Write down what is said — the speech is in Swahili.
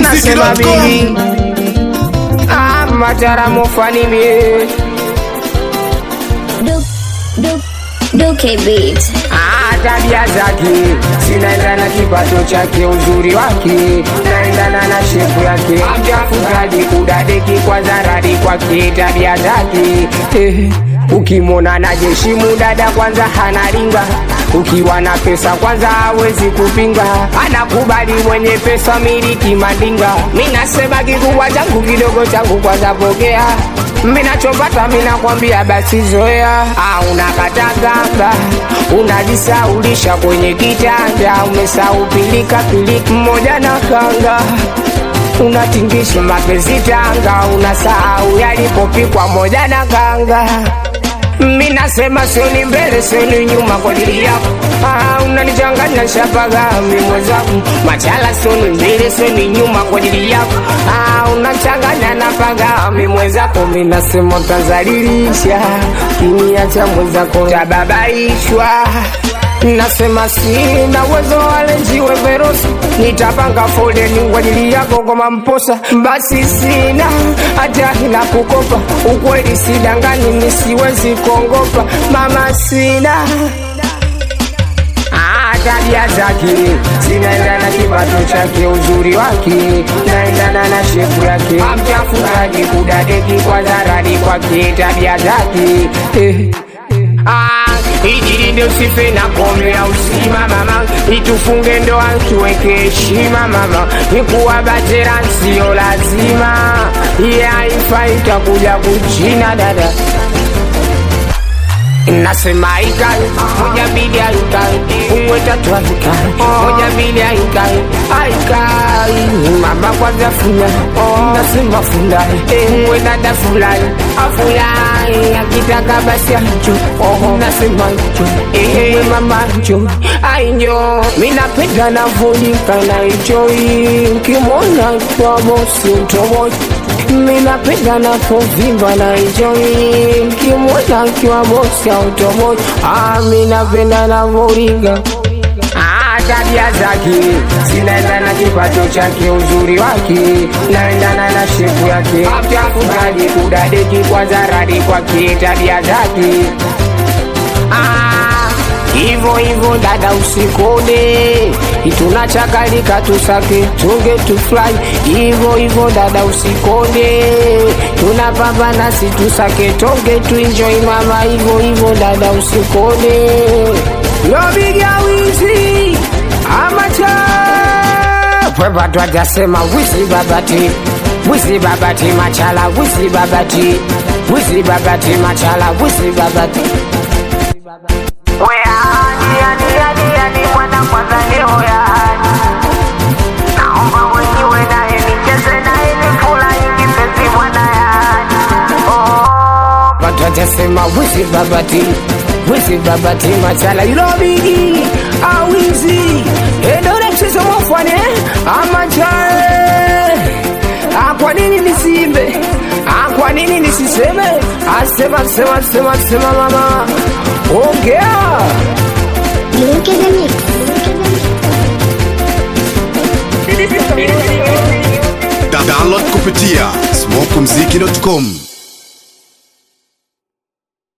nasema bibi ah, mataramu fani mie Duke, Duke, Duke Beat. Ah, tabia zake zinaendana na kipato chake, uzuri wake naendana na shepu yake, mchafukaji kudadeki kwa zaradi kwake, tabia zake eh. Ukimwona na jeshi mudada kwanza hanaringa ukiwa na pesa kwanza hawezi kupinga, anakubali mwenye pesa miliki mandinga. Minasema kikubwa changu kidogo changu kwanza pokea minachopata minakwambia basi zoea. Ah, unakatakanga unajisaulisha kwenye kitanda, umesahau pilika pilika mmoja na kanga unatingisha mapenzi tanga, unasahau yalipopikwa moja na kanga. Mi nasema sioni mbele sioni nyuma kwa ajili yako. Ah, unanichanganya shapaga mi mwenzangu, machala sioni mbele sioni nyuma kwa ajili yako. Ah, unachanganya na paga mi mwenzako, mi nasema utazalilisha kiniacha mwenzako tababaishwa Nasema sina uwezo wale njiwe verosi, nitapanga foleni kwa ajili yako kama mposa. Basi sina hata na kukopa, ukweli sidangani, nisiwezi kuongopa mama, sina Ah, tabia zake zinaendana na kipato chake, uzuri wake naendana na shepu yake, mchafukaji kudadeki kwa zaradi kwake, tabia zake eh. Ah, ijilinde usife na kombe ya usima mama, itufunge ndoa tuweke heshima mama, nikuwa batera sio lazima, iye haifai itakuja kuchina dada Nasema ikai moja mbili aikai umwe tatu aikai moja mbili aikai aikai mama kwanza fula nasema fulai umwe dada fulai afulai akitaka basi anjo nasema njo umwe mama njo ainjo minapenda navolika na ijoi nkimwona kwa bosi utomoja minapenda napovimba na enjoy kimwona kiwa bosi automoja ah, minapenda navoringa Ah, tabia zake zinaendana na kipato chake, uzuri wake naendana na shepu yake, mchafukaji kudadeki kwa zaradi kwake, tabia zake Ah, Hivo hivo dada usikode, tunachakalika tusake tunge tufly. Hivo hivo dada usikode, tunapambana si tusake tonge tuenjoy mama. Hivo hivo dada usikode, lobiga wizi amacha pweba twajasema wizi babati wizi babati machala wizi babati wizi babati machala wizi babati Weani, yani, yani, yani, mwana kwanza leo yani. Naomba mwenyewe naye nicheze naye nifurahi kipenzi mwana yani. Oh, watu watasema wizi babati wizi babati machala ilobigi awizi endore mchezo mofwane amachae kwa nini nisimbe Ah, kwa nini nisiseme asema sema sema sema mama ongea Duke the Mix. Da- download kupitia smokumziki.com